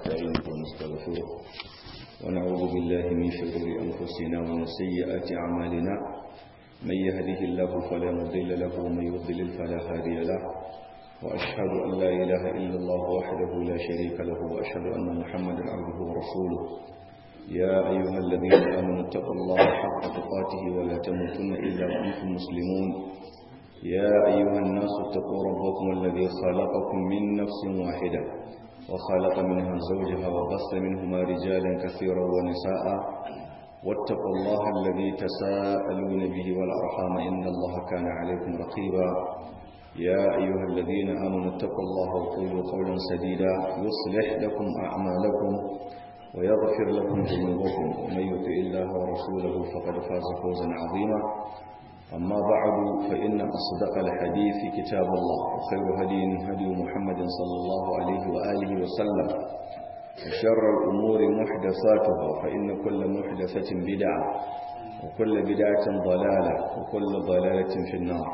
ونستعينه ونستغفره ونعوذ بالله من شرور أنفسنا ومن سيئات أعمالنا من يهده الله فلا مضل له ومن يضلل فلا هادي له وأشهد أن لا إله إلا الله وحده لا شريك له وأشهد أن محمدا عبده ورسوله يا أيها الذين آمنوا اتقوا الله حق تقاته ولا تموتن إلا وأنتم مسلمون يا أيها الناس اتقوا ربكم الذي خلقكم من نفس واحدة وخلق منها زوجها وبث منهما رجالا كثيرا ونساء واتقوا الله الذي تساءلون به والأرحام إن الله كان عليكم رقيبا يا أيها الذين آمنوا اتقوا الله وقولوا قولا سديدا يصلح لكم أعمالكم ويغفر لكم ذنوبكم ومن يطع الله ورسوله فقد فاز فوزا عظيما أما بعد فإن أصدق الحديث كتاب الله وخير هدي هدي محمد صلى الله عليه وآله وسلم وشر الأمور محدثاتها فإن كل محدثة بدعة وكل بدعة ضلالة وكل ضلالة في النار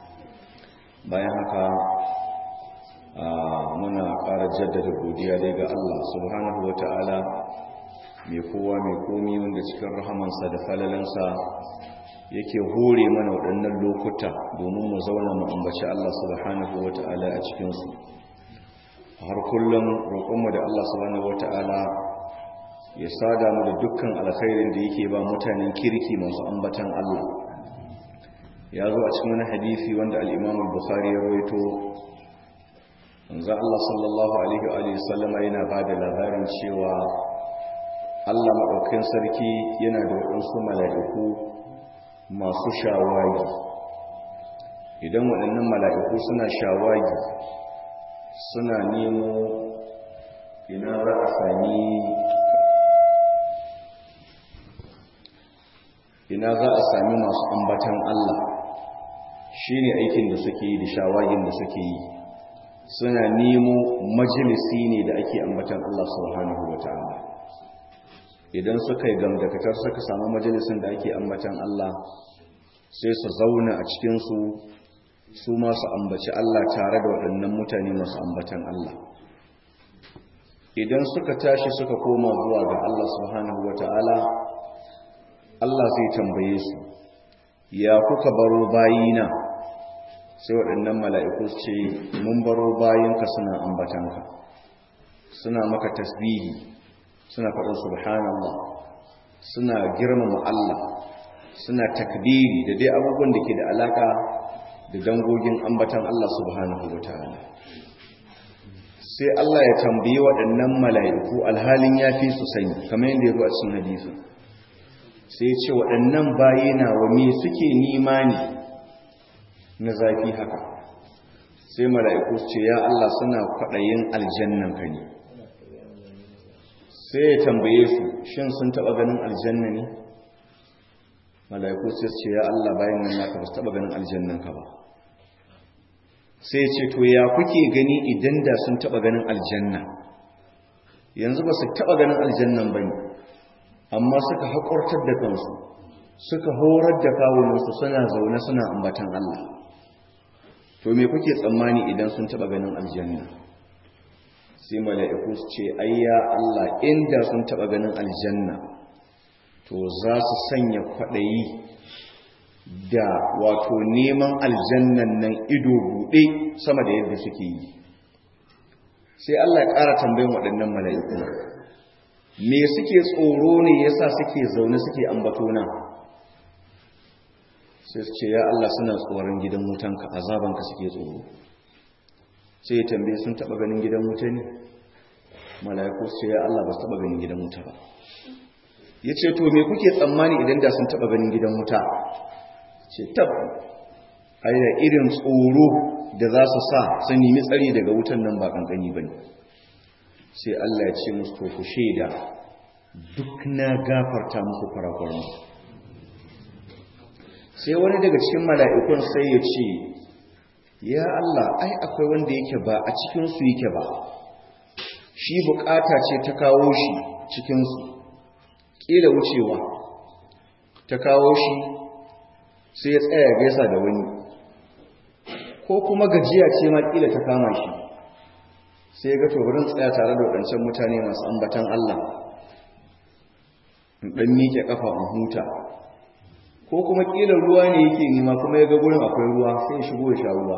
bayan muna ƙara jaddada godiya dai ga Allah subhanahu wa ta'ala mai kowa mai komi wanda cikin rahamansa da falalansa yake hore mana waɗannan lokuta domin mu zauna mu ambaci Allah subhanahu wa ta'ala a cikinsu har kullum roƙonmu da Allah subhanahu wa ta'ala ya sada mu da dukkan alkhairin da yake ba mutanen kirki masu ambatan Allah ya zo a cikin wani hadisi wanda al-Imam al-Bukhari ya rawaito manzo Allah sallallahu alaihi wa alihi sallama yana bada labarin cewa Allah madaukakin sarki yana da wadansu mala'iku masu shawagi idan waɗannan mala'iku suna shawagi suna nemo ina za a sami ina za a sami masu ambatan Allah shine aikin da suke yi da shawagin da suke yi suna nemo majalisi ne da ake ambatan Allah subhanahu wa ta'ala idan suka yi gamdakatar suka samu majalisin da ake ambatan Allah sai su zauna a cikinsu su masu ambaci Allah tare da waɗannan mutane masu ambatan Allah idan suka tashi suka koma zuwa ga Allah subhanahu wa ta'ala Allah zai tambaye su ya kuka baro bayina sai waɗannan mala'iku ce mun baro bayanka suna ambatanka suna maka tasbihi suna faɗin subhanallah suna girmama Allah suna takbiri da dai abubuwan da ke da alaka da dangogin ambatan Allah subhanahu wa ta'ala sai Allah ya tambayi waɗannan mala'iku alhalin ya fi su sani kamar yadda ya zo a cikin hadisi sai ce waɗannan bayina wa me suke nima ne na zafi haka sai mala'iku ce ya Allah suna kwaɗayin aljannan ka ne sai ya tambaye su shin sun taɓa ganin aljanna ne mala'iku sai ce ya Allah bayan nan naka ba su taɓa ganin aljannan ka ba sai ce to ya kuke gani idan da sun taɓa ganin aljanna yanzu ba su taɓa ganin aljannan ba ne amma suka haƙurtar da kansu suka horar da kawunansu suna zaune suna ambatan Allah to me kuke tsammani idan sun taba ganin aljanna sai mala'iku su ce ayya Allah inda sun taba ganin aljanna to za su sanya kwaɗayi da wato neman aljannan nan ido buɗe sama da yadda suke yi sai Allah ya ƙara tambayin waɗannan mala'iku me suke tsoro ne yasa suke zaune suke ambato na sai su ce ya Allah suna tsoron gidan wutanka azabanka suke tsoro sai ya tambaye sun taba ganin gidan wuta ne mala'iku su ce ya Allah ba su taba ganin gidan wuta ba ya ce to me kuke tsammani idan da sun taba ganin gidan wuta ce tab ai da irin tsoro da za su sa sun nemi tsari daga wutan nan ba kankani ba ne sai Allah ya ce musu to ku shaida duk na gafarta muku kwarakwaran sai wani daga cikin mala'ikun sai ya ce ya Allah ai akwai wanda yake ba a cikinsu yake ba shi bukata ce ta kawo shi cikinsu ƙila wucewa ta kawo shi sai ya tsaya gaisa da wani ko kuma gajiya ce ma ƙila ta kama shi sai ga tobarin tsaya tare da waɗancan mutane masu ambatan Allah in ɗan miƙe ƙafa in huta ko kuma ƙilar ruwa ne yake nema kuma ya ga gurin akwai ruwa sai ya shigo ya sha ruwa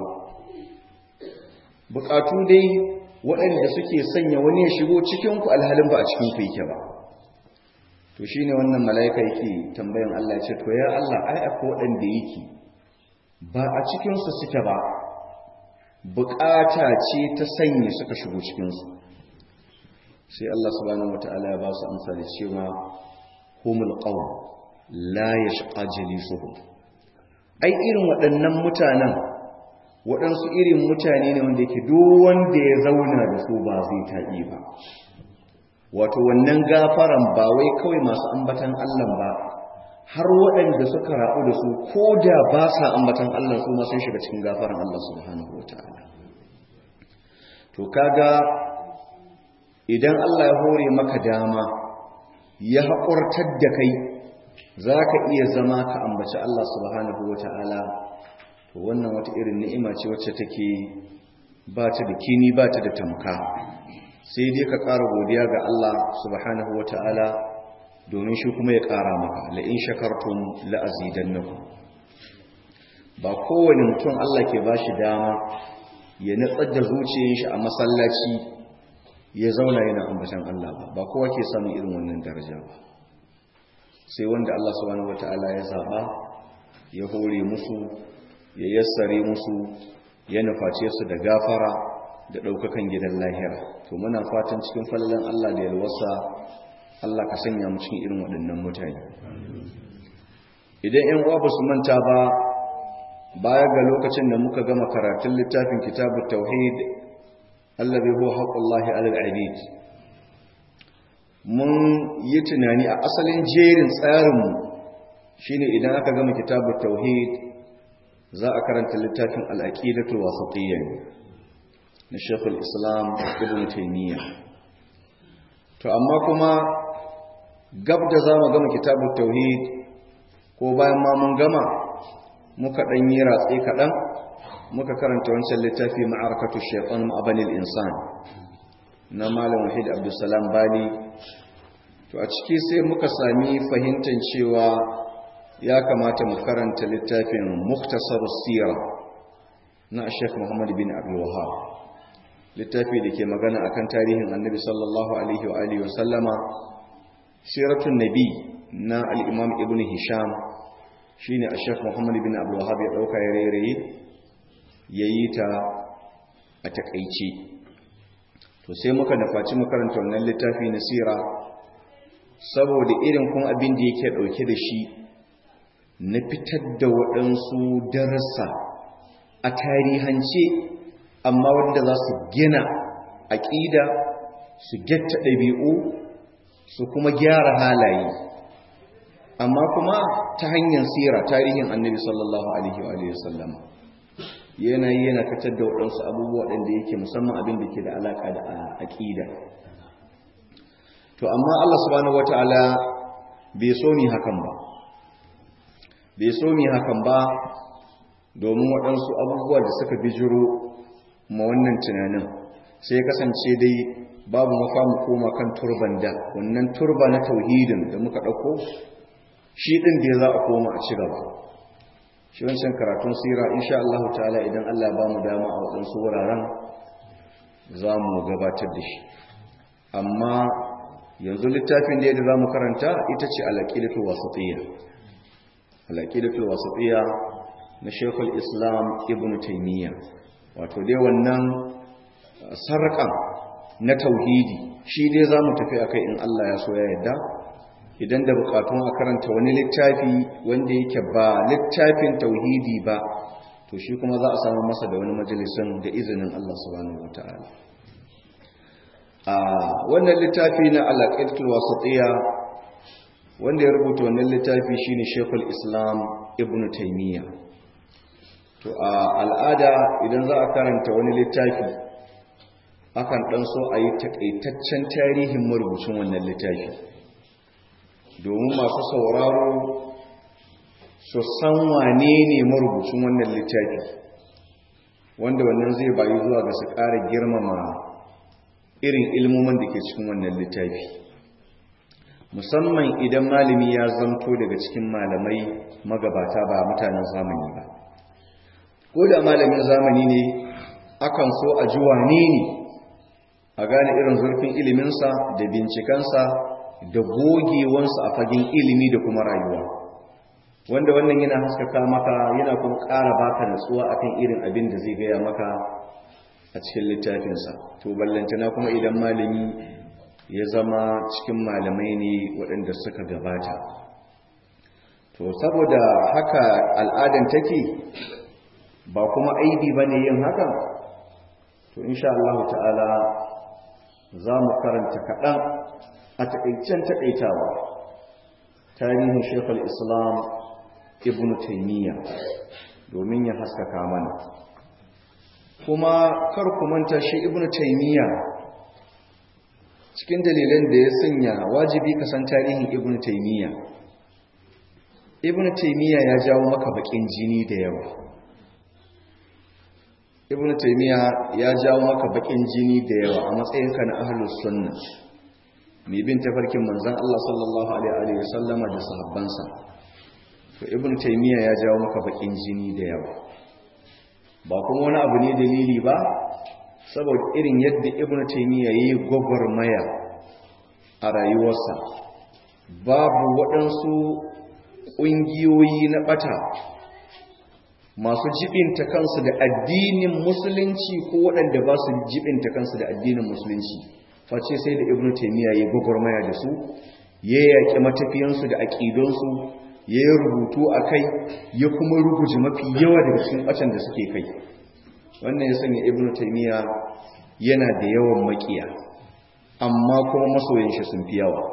buƙatu dai waɗanda suke sanya wani ya shigo cikinku alhalin ba a cikinku yake ba to shine wannan mala'ika yake tambayan Allah ce to ya Allah ai akwai waɗanda yake ba a cikinsu suke ba bukata ce ta sanya suka shigo cikinsu sai Allah subhanahu wata'ala ya ba su amsa da cewa humul qawm la yashqa jalisuhum ai irin waɗannan mutanen waɗansu irin mutane ne wanda yake duk wanda ya zauna da su ba zai taɓi ba wato wannan gafaran ba wai kawai masu ambatan Allah ba har waɗanda suka rabu da su ko da ba sa ambatan Allah su ma sun shiga cikin gafaran Allah subhanahu wataala to kaga idan Allah ya hore maka dama ya haƙurtar da kai za ka iya zama ka ambaci Allah subhanahu wataala to wannan wata irin ni'ima ce wacce take ba ta da kini ba ta da tamka sai dai ka ƙara godiya ga Allah subhanahu wataala domin shi kuma ya ƙara maka la'in shakartun la'azidannakum ba kowane mutum Allah ke ba shi dama ya natsar da zuciyar shi a masallaci ya zauna yana ambatan Allah ba ba kowa ke samun irin wannan daraja ba sai wanda Allah subhanahu wata'ala ya zaba ya hore musu ya yassare musu ya nuface su da gafara da ɗaukakan gidan lahira to muna fatan cikin fallon Allah da yalwasa Allah ka sanya mu cikin irin waɗannan mutane idan ƴan uwa ba su manta ba baya ga lokacin da muka gama karatun littafin kitabut tauhid allazi huwa haqqullahi alal abid mun yi tunani a asalin jerin tsarin mu shine idan aka gama kitabut tauhid za a karanta littafin al-aqidatul wasatiyya na Sheikhul Islam Ibn Taymiyyah to amma kuma gab da za mu gama kitabun tauhid ko bayan ma mun gama muka ɗan yi ratse kaɗan muka karanta wancan littafi ma'arakatu shaitan ma'abanil insan na malam wahid abdulsalam bali to a ciki sai muka sami fahimtar cewa ya kamata mu karanta littafin muktasar sira na shek muhammad bin abdul wahab littafi da ke magana akan tarihin annabi sallallahu alaihi wa alihi wa sallama siratun nabi na al-imam ibn hisham shine a shek muhammad bin abdul wahab ya dauka ya rairaye yayi ta a takaice to sai muka nafaci mu karanta wannan littafi na sira saboda irin kun abin da yake dauke da shi na fitar da waɗansu darasa a tarihance amma wanda za su gina aƙida su getta ɗabi'u su kuma gyara halaye amma kuma ta hanyar sira tarihin annabi sallallahu alaihi wa sallam yana yana fitar da waɗansu abubuwa waɗanda yake musamman abin da ke da alaƙa da aƙida to amma Allah subhanahu wataala bai so ni hakan ba bai so ni hakan ba domin waɗansu abubuwa da suka bijiro ma wannan tunanin sai kasance dai babu maka mu koma kan turban da wannan turba na tauhidin da muka ɗauko shi ɗin da za a koma a ci gaba shi wancan karatun sira insha Allah ta'ala idan Allah ba mu dama a waɗansu wuraren za mu gabatar da shi amma yanzu littafin da za mu karanta ita ce alaƙidatul wasatiyya alaƙidatul wasatiyya na shekul islam ibn taimiyya wato dai wannan sarraƙan na tauhidi shi dai za mu tafi a kai in Allah ya so ya yadda idan da bukatun a karanta wani littafi wanda yake ba littafin tauhidi ba to shi kuma za a samu masa da wani majalisun da izinin Allah subhanahu wa ta'ala a wannan littafi na alaƙatul wasatiyya wanda ya rubuta wannan littafi shine Sheikhul Islam Ibn Taymiyyah to a al'ada idan za a karanta wani littafi akan dan so a yi takaitaccen tarihin marubucin wannan littafi domin masu sauraro su san wane ne marubucin wannan littafi wanda wannan zai bayi zuwa ga su ƙara girmama irin ilmomin da ke cikin wannan littafi musamman idan malami ya zanto daga cikin malamai magabata ba mutanen zamani ba ko da malamin zamani ne akan so a ji wane ne a gane irin zurfin iliminsa da bincikansa da gogewansa a fagen ilimi da kuma rayuwa wanda wannan yana haskaka maka yana kuma ƙara baka natsuwa akan irin abin da zai gaya maka a cikin littafinsa to ballantana kuma idan malami ya zama cikin malamai ne waɗanda suka gabata to saboda haka al'adan take ba kuma aibi ba ne yin hakan to insha Allah ta'ala za mu karanta kaɗan a taƙaicen taƙaitawa tarihin shekul islam ibn taimiyya domin ya haskaka mana kuma kar ku manta shi ibn taimiyya cikin dalilan da ya sanya wajibi ka san tarihin ibn taimiyya ibn taimiyya ya jawo maka bakin jini da yawa ibn taimiyya ya jawo maka bakin jini da yawa a matsayinka na ahlus sunna mai bin tafarkin manzon Allah sallallahu alaihi wa sallama da sahabbansa to ibn taimiyya ya jawo maka bakin jini da yawa ba kuma wani abu ne dalili ba saboda irin yadda ibn taimiyya yayi gwagwarmaya a rayuwarsa babu waɗansu ƙungiyoyi na ɓata masu jibinta kansu da addinin musulunci ko waɗanda ba su jibinta kansu da addinin musulunci face sai da ibnu taymiya ya gwagwarmaya da su ya yaƙi matafiyansu da aƙidonsu ya yi rubutu a kai ya kuma rubuce mafi yawa daga cikin ɓacin da suke kai wannan ya sanya ibnu taymiya yana da yawan maƙiya amma kuma masoyan shi sun fi yawa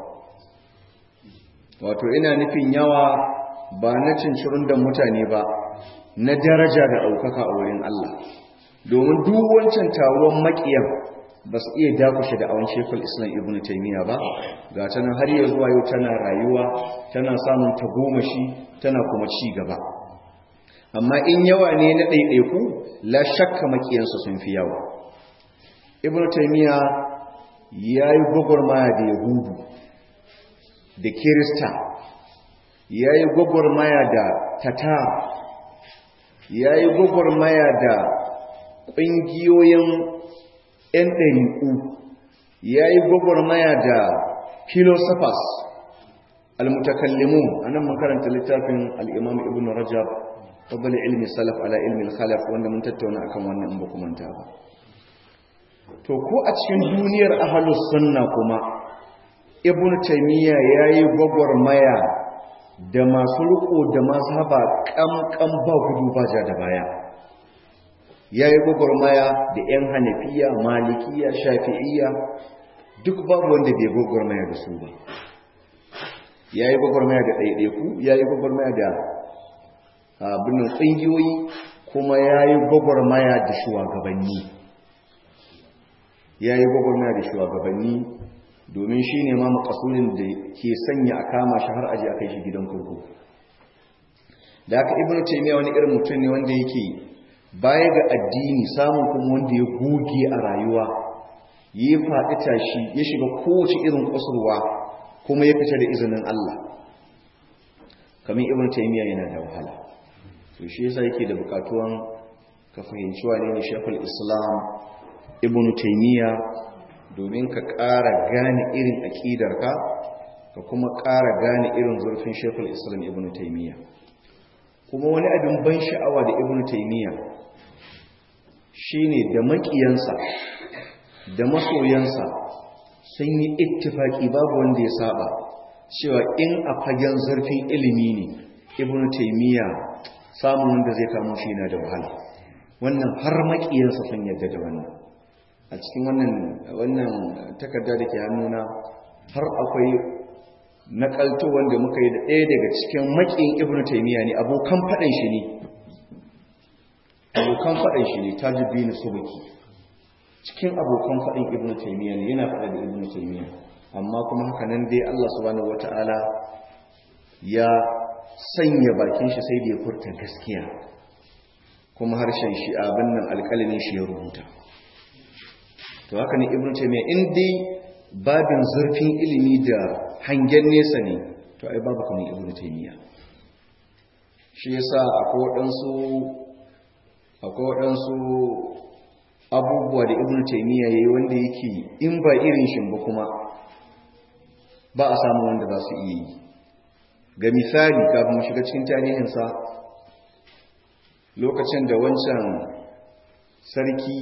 wato ina nufin yawa ba na cincirin da mutane ba na daraja da ɗaukaka a wurin Allah domin duk wancan taruwan maƙiyan ba su iya dakushe da awon shekul islam ibn taimiyya ba ga ta nan har yi zuwa yau tana rayuwa tana samun tagomashi tana kuma ci gaba amma in yawa ne na ɗaiɗaiku la shakka maƙiyansu sun fi yawa ibn taimiyya ya yi gwagwarmaya da yahudu da kirista ya yi gwagwarmaya da tatar ya yi gwagwarmaya da ƙungiyoyin 'yan ɗariƙu ya yi gwagwarmaya da philosophers almutakallimun a nan makaranta littafin al'imam ibn rajab fadal ilmi salaf ala ilmi khalaf wanda mun tattauna akan wannan in ba manta ba to ko a cikin duniyar ahalus sunna kuma ibn taymiya yayi gwagwarmaya da masu riko da mazhaba kamkam ba gudu ba ja da baya yayi gwagwarmaya da yan hanafiya malikiya shafi'iyya duk babu wanda bai gwagwarmaya da su ba yayi gwagwarmaya da ɗaiɗaiku yayi gwagwarmaya da abin tsingiyoyi kuma yayi gwagwarmaya da shugabanni yayi gwagwarmaya da shugabanni domin shi ne ma makasurin da ke sanya a kama shi har aji a kai shi gidan kurku da aka ibn taymiya wani irin mutum ne wanda yake baya ga addini samun kuma wanda ya goge a rayuwa ya faɗi tashi ya shiga kowace irin kusurwa kuma ya fita da izinin Allah kamar ibn taymiya yana da wahala to shi yasa yake da bukatuwan ka fahimci wane ne shekul islam ibn taymiya domin ka ƙara gane irin aƙidarka ka kuma ƙara gane irin zurfin shekul islam ibn taimiyya kuma wani abin ban sha'awa da ibn taimiyya shine da maƙiyansa da masoyansa sun yi ittifaki babu wanda ya saba cewa in a fagen zurfin ilimi ne ibn taimiyya samun wanda zai kamo shi na da wahala wannan har maƙiyansa sun yadda da wannan a cikin wannan wannan takarda da ke hannuna har akwai nakalto wanda muka yi da ɗaya daga cikin makin ibn taymiya ne abokan faɗin shi ne abokan faɗin shi ne tajuddin subki cikin abokan faɗin ibn taymiya ne yana faɗa da ibn taymiya amma kuma haka nan dai Allah subhanahu wataala ya sanya bakin shi sai da ya furta gaskiya kuma harshen shi abin nan alƙalamin shi ya rubuta to haka ne ibnu taymiya in dai babin zurfin ilimi da hangen nesa ne to ai babu kamar ibnu taymiya shi yasa akwai waɗansu akwai waɗansu abubuwa da ibnu taymiya yayi wanda yake in ba irin shin ba kuma ba a samu wanda za su iya yi ga misali kafin mu shiga cikin tarihinsa lokacin da wancan sarki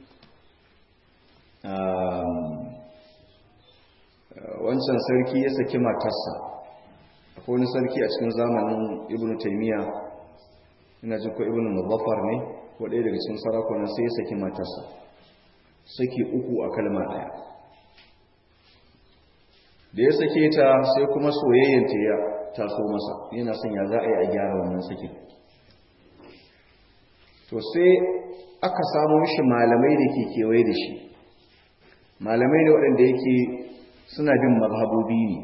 wancan sarki ya saki matarsa akwai wani sarki a cikin zamanin ibn taimiyya ina jin ko ibn muzaffar ne ko ɗaya daga cikin sarakunan sai ya saki matarsa saki uku a kalma ɗaya da ya sake ta sai kuma soyayyanta ya taso masa yana son ya za a yi a gyara wannan sakin to sai aka samu shi malamai da ke kewaye da shi malamai da waɗanda yake suna bin mazhabobi ne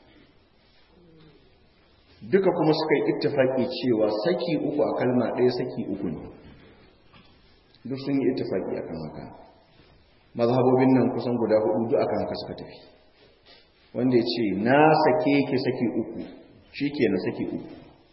duka kuma suka yi ittifaki cewa saki uku a kalma ɗaya saki uku ne duk sun yi ittifaki akan haka mazhabobin nan kusan guda hudu duk akan haka suka tafi wanda ya ce na sake ke saki uku shi ke na saki uku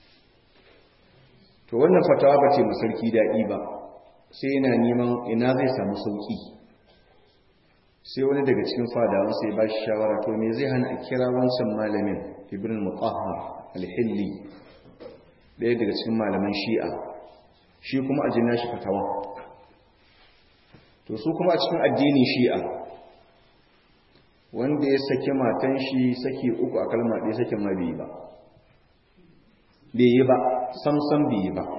to wannan fatawa ba ce masarki daɗi ba sai yana neman ina zai samu sauƙi sai wani daga cikin fadawan sai ba shi shawara to me zai hana a kira wancan malamin ibn mutahhar al-hilli ɗaya daga cikin malaman shi'a shi kuma a jinna shi fatawa to su kuma a cikin addinin shi'a wanda ya saki matan shi saki uku a kalma ɗaya sakin ma bai yi ba bai yi ba samsam bai yi ba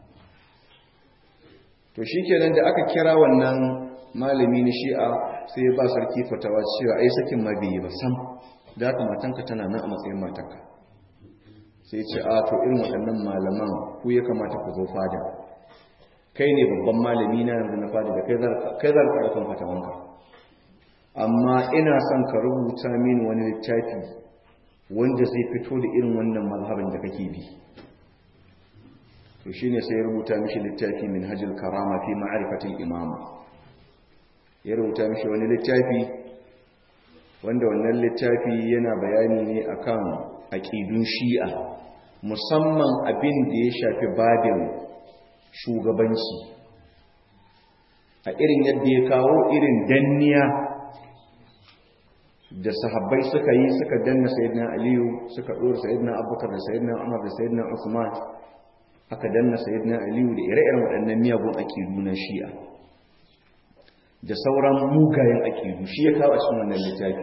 to shi kenan da aka kira wannan malami na shi'a sai ya ba sarki fatawa cewa ai sakin ma bai yi ba sam da haka matanka tana nan a matsayin matanka sai ce a to irin waɗannan malaman ku ya kamata ku zo fada kai ne babban malami na yanzu na fada da kai zar karfin fatawanka amma ina son ka rubuta mini wani littafi wanda zai fito da irin wannan mazhabin da kake bi to shine sai ya rubuta mishi littafi min hajjil karama fi ma'rifatil imama ya rubuta mishi wani littafi wanda wannan littafi yana bayani ne akan aqidun shi'a musamman abin da ya shafi babin shugabanci a irin yadda ya kawo irin danniya da sahabbai suka yi suka danna sayyidina aliyu suka dora sayyidina abubakar da sayyidina umar da sayyidina usman aka danna sayyidina aliyu da ire-iren waɗannan miyagun aƙidu na shi'a da sauran mugayen aƙidu shi ya kawo a cikin wannan littafi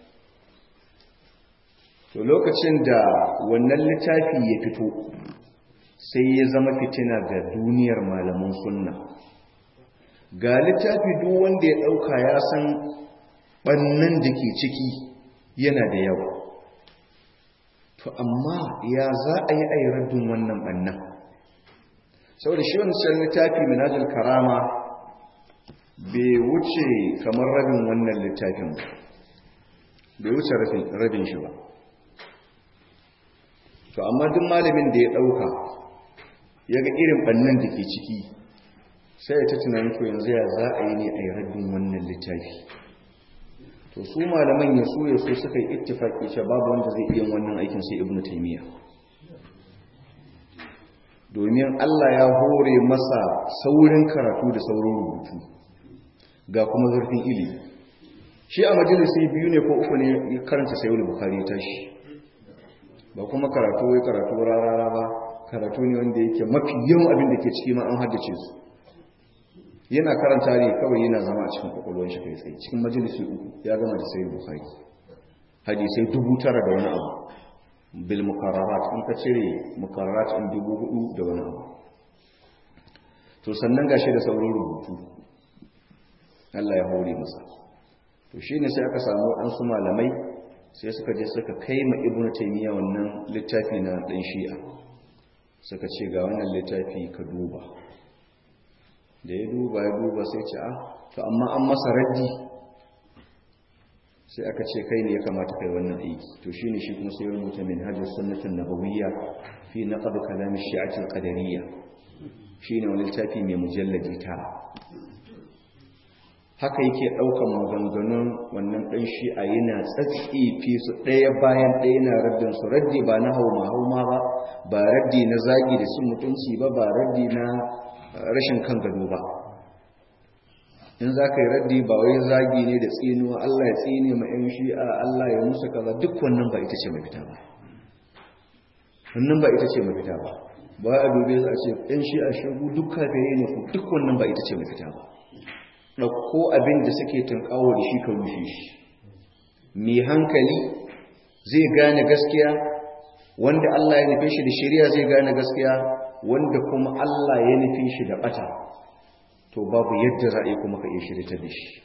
to lokacin da wannan littafi ya fito sai ya zama fitina ga duniyar malaman sunna ga littafi duk wanda ya ɗauka ya san ɓannan da ke ciki yana da yawa to amma ya za a yi ayyaraddun wannan ɓannan saboda shi wancan littafi minajul karama bai wuce kamar rabin wannan littafin bai wuce rabin shi ba to amma duk malamin da ya ɗauka ya ga irin ɓannan da ke ciki sai ya ta tunanin to yanzu ya za a yi ne a yi raddin wannan littafi to su malaman ya so ya so suka yi ittifaki cewa babu wanda zai iya wannan aikin sai ibnu taymiya domin Allah ya hore masa saurin karatu da saurin rubutu ga kuma zurfin ilimi shi a majalisi biyu ne ko uku ne ya karanta sayo bukhari tashi ba kuma karatu wai karatu rarara ba karatu ne wanda yake mafi yawan abin da ke ciki ma an haddace su yana karanta ne kawai yana zama a cikin kwakwalwar shi kai tsaye cikin majalisi uku ya gama da sayi bukhari hadisai dubu tara da wani abu bil mukarrarat in ka cire mukarrarat in dubu hudu da wani abu to sannan gashi da saurin rubutu Allah ya hore masa to shine sai aka samu waɗansu malamai sai suka je suka kai ma ibnu taymiya wannan littafi na dan shi'a suka ce ga wannan littafi ka duba da ya duba ya duba sai ce a to amma an masa raddi sai aka ce kai ne ya kamata kai wannan aiki to shine shi kuma sai rubuta minhajus sunnatin nabawiyya fi naqd kalam ash-shi'ati al-qadariyya shine wani littafi mai mujalladi tara haka yake ɗaukan maganganun wannan ɗan shi a yana tsatsefe su ɗaya bayan ɗaya na raddin su raddi ba na hauma hauma ba ba raddi na zagi da sun mutunci ba ba raddi na rashin kan gado ba in za ka yi raddi ba wai zagi ne da tsinuwa Allah ya tsine ma ‘yan shi'a Allah ya musu kaza duk wannan ba ita ce mafita ba wannan ba ita ce mafita ba ba a dube su a ce ‘yan shi'a shagu duk kafirai ne ku duk wannan ba ita ce mafita ba ɗauko abin da suke tunkawo da shi ka rushe shi mai hankali zai gane gaskiya wanda Allah ya nufe shi da shari'a zai gane gaskiya wanda kuma Allah ya nufe shi da bata to babu yadda za a yi kuma ka iya shirita da shi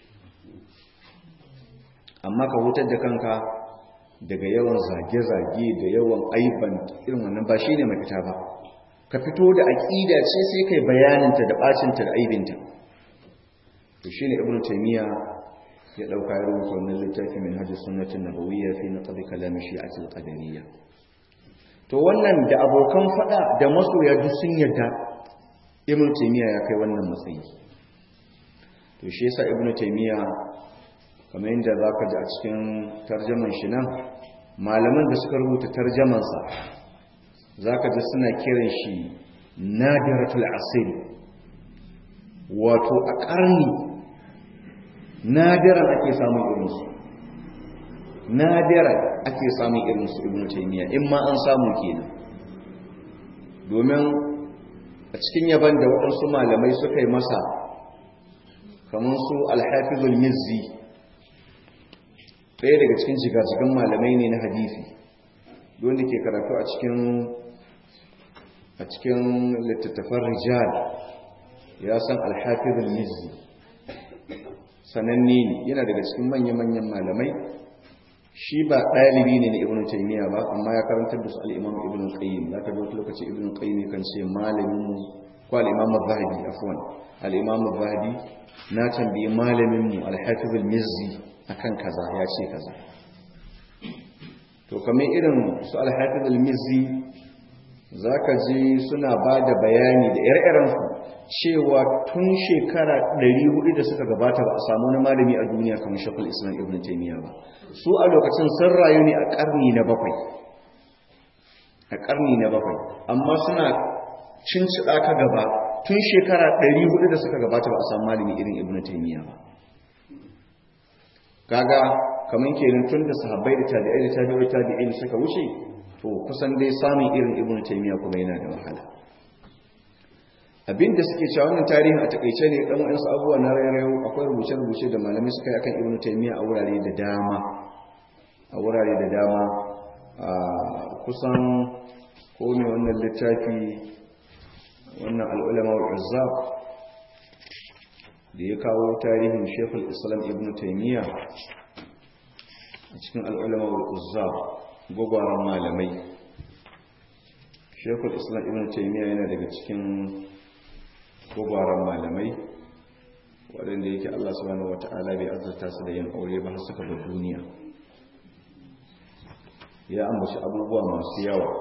amma ka hutar da kanka daga yawan zage-zage da yawan aiban irin wannan ba shi ne mafita ba ka fito da aƙida ce sai kai bayaninta da ɓacinta da aibinta to shi ne ibn taimiyya ya ɗauka ya rubuta wannan littafi min hajji sunnatin nabawiyya fi na ƙabi kalamin shi'atul qadariyya to wannan da abokan faɗa da masoya duk sun yarda ibn taimiyya ya kai wannan matsayi to shi yasa ibn taimiyya kamar yadda za ka ji a cikin tarjaman shi nan malaman da suka rubuta tarjamansa za ka ji suna kiran shi nadiratul asiri wato a ƙarni nadiran ake samun irinsu nadiran ake samun irinsu ibn taimiyya in ma an samu kenan domin a cikin yaban da waɗansu malamai suka yi masa kamar su alhafizul mizzi ɗaya daga cikin jigajigan malamai ne na hadisi wanda ke karatu a cikin a cikin littattafan rijal ya san alhafizul mizzi sananne ne yana daga cikin manya-manyan malamai shi ba ɗalibi ne na ibn taymiya ba amma ya karantar da su al-imam ibn qayyim za ka ga wata lokaci ibn qayyim kan ce malamin mu ko al-imam az-zahabi afwan al-imam az-zahabi na tambayi malamin mu al-hafiz al-mizzi akan kaza ya ce kaza to kamar irin su al-hafiz al-mizzi zaka ji suna ba da bayani da ire-iren su cewa tun shekara 400 da suka gabata ba a samu wani malami a duniya kamar shakul islam ibn taymiya ba su a lokacin sun rayu ne a karni na bakwai a karni na bakwai amma suna cincida ka gaba tun shekara 400 da suka gabata ba a samu malami irin ibn taymiya ba kaga kamar kenan tun da sahabbai da tabi'ai da tabi'ai tabi'ai suka wuce to kusan dai samun irin ibn taymiya kuma yana da wahala abinda suke cewa wannan tarihin a takaice ne dan wayansu abubuwa na rairayo akwai rubuce-rubuce da malamai suka yi akan ibn taymiya a wurare da dama a wurare da dama a kusan ko ne wannan littafi wannan al'ulama wal da ya kawo tarihin shekul islam ibn taymiya a cikin al'ulama wal gwagwaran malamai shekul islam ibn taymiya yana daga cikin gwagwaran malamai waɗanda yake allah subhanahu wata'ala bai azurta su da yin aure ba har suka bar duniya ya ambaci abubuwa masu yawa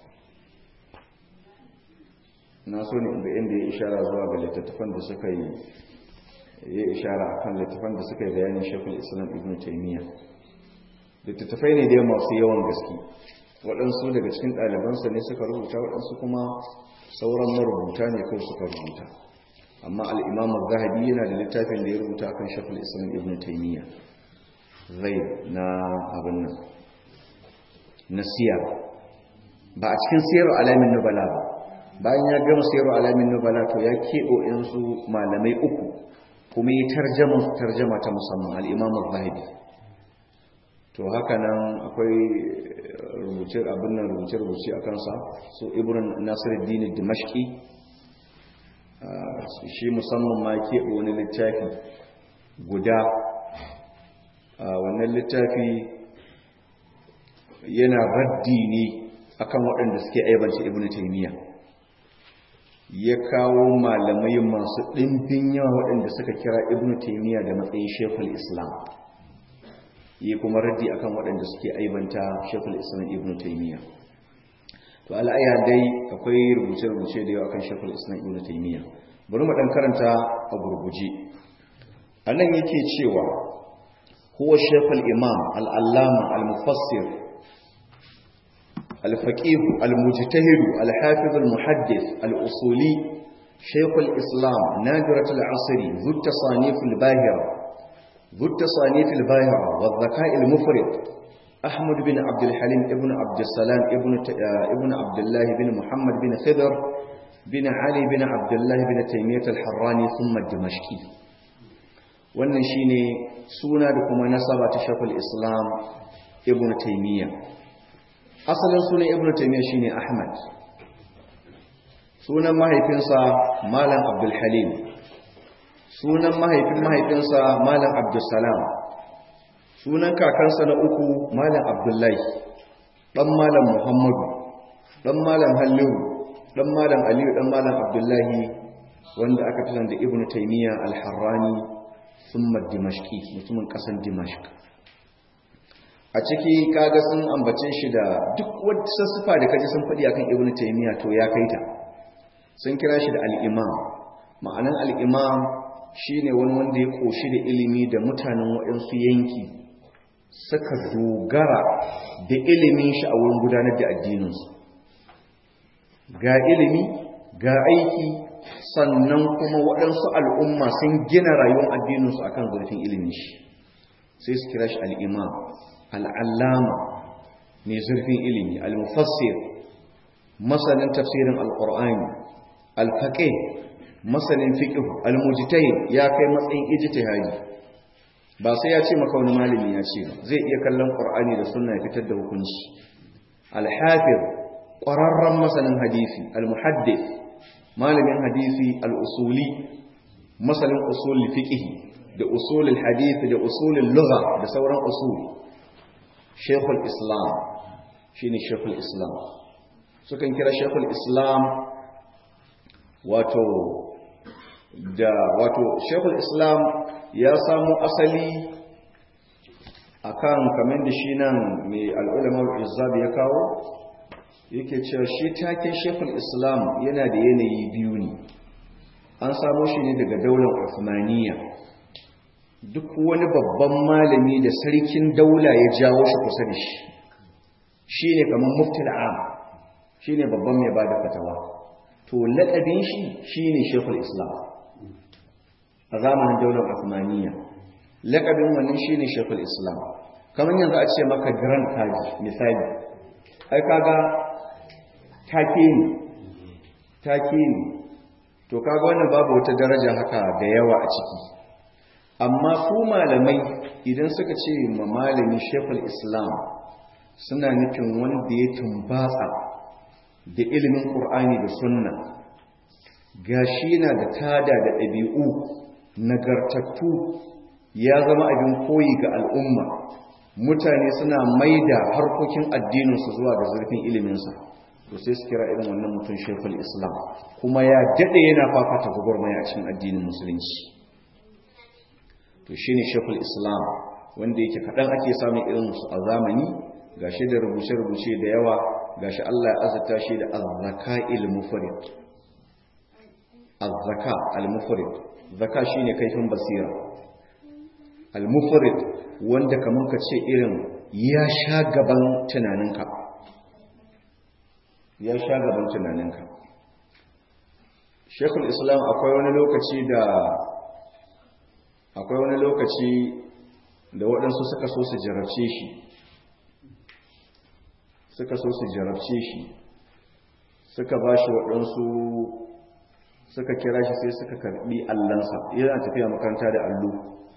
na so ne inda inda ya ishara zuwa ga littattafan da suka yi ya ishara a kan littattafan da suka yi bayanin shekul islam ibn taimiyya littattafai ne dai masu yawan gaske waɗansu daga cikin ɗalibansa ne suka rubuta waɗansu kuma sauran marubuta ne kawai suka rubuta amma al'imamu zahabi yana da littafin da ya rubuta akan shekul islam ibn taimiyya zai na abin nan na siyar ba a cikin siyar alamin nubala ba bayan ya gama siyar alamin nubala to ya keɓo yansu malamai uku kuma yi tarjama tarjama ta musamman al'imamu zahabi to haka nan akwai rubuce abin nan rubuce-rubuce a kansa su ibn nasiruddin dimashki shi musamman ma keɓe wani littafi guda wannan littafi yana raddi ne akan waɗanda suke aibanci ibn taymiya ya kawo malamai masu ɗimbin yawa waɗanda suka kira ibn taymiya da matsayin shekul islam yi kuma raddi akan waɗanda suke aibanta shekul islam ibn taymiya to al'ayya dai akwai rubuce-rubuce da yawa akan shekul islam ibn taymiya bari mu ɗan karanta a gurguje anan yake cewa huwa shaykhul imam al-allama al-mufassir al-faqih al-mujtahid al-hafiz al-muhaddith al-usuli shaykhul islam nadirat al-asri ذو التصانيف الباهرة ذو التصانيف الباهرة والذكاء المفرط أحمد بن عبد الحليم ابن عبد السلام ابن ابن عبد الله بن محمد بن خضر بن علي بن عبد الله بن تيمية الحراني ثم الدمشقي wannan shine suna da kuma nasaba ta shafal islam ibn taymiya asalin sunan ibn taymiya shine ahmad sunan mahaifinsa malam abdul halim sunan mahaifin mahaifinsa malam abdul salam sunan kakansa na uku malam abdullahi dan malam muhammadu dan malam halliru dan malam aliyu dan malam abdullahi wanda aka fi da ibnu taymiya al-harrani thumma dimashqi mutumin kasan dimashq a ciki kaga sun ambace shi da duk wata sassufa da kaji sun faɗi akan ibnu taymiya to ya kaita sun kira shi da al-imam ma'anan al-imam shine wani wanda ya koshi da ilimi da mutanen waɗansu yanki suka dogara da ilimin shi a wurin gudanar da addininsu ga ilimi ga aiki sannan kuma waɗansu al'umma sun gina rayuwar addininsu akan zurfin ilimin shi sai su kira shi al'imam al'allama mai zurfin ilimi al-mufassir masanin tafsirin al-ƙur'ani al-faƙe masanin fiƙihu al-mujtahid ya kai matsayin ijtihadi ba sai ya ce maka wani malami ya ce ba zai iya kallon ƙur'ani da sunna ya fitar da hukunci al-hafiz ƙwararren masanin hadisi al-muhaddith malamin hadisi al-usuli masanin usulul fiqh da usulul hadisi da usulul lugha da sauran usul shaykhul islam shine shaykhul islam sukan kira shaykhul islam wato da wato shaykhul islam ya samu asali akan kamar da shi nan mai al'ulama al ya kawo yake cewa shi taken shekul islam yana da yanayi biyu ne an samo shi ne daga daular Uthmaniyya duk wani babban malami da sarkin daula ya jawo shi kusa da shi shi ne kamar mufti am shi ne babban mai ba da fatawa to laƙabin shi shi ne shekul islam a zamanin daular Uthmaniyya laƙabin wannan shi ne shekul islam kamar yanzu a ce maka grand kaji misali ai kaga take ne take ne to kaga wannan babu wata daraja haka da yawa a ciki amma su malamai idan suka ce ma malami shekul islam suna nufin wanda ya tumbatsa da ilimin ƙur'ani da sunna gashi na da tada da ɗabi'u nagartattu ya zama abin koyi ga al'umma mutane suna maida harkokin addininsu zuwa ga zurfin iliminsa to sai su kira irin wannan mutum shekul islam kuma ya daɗe yana fafata gwagwarmaya a cikin addinin musulunci to shi ne shekul islam wanda yake kaɗan ake samun irinsu a zamani ga shi da rubuce-rubuce da yawa ga shi allah ya azata shi da azzaka il-mufarid azzaka al-mufarid zaka shi ne kaifin basira al-mufarid wanda kamar ka ce irin ya sha gaban tunaninka ya sha gaban tunaninka shekul islam akwai wani lokaci da akwai wani lokaci da waɗansu suka so su jarabce shi suka so su jarabce shi suka ba shi waɗansu suka kira shi sai suka karɓi allansa yana tafiya makaranta da allo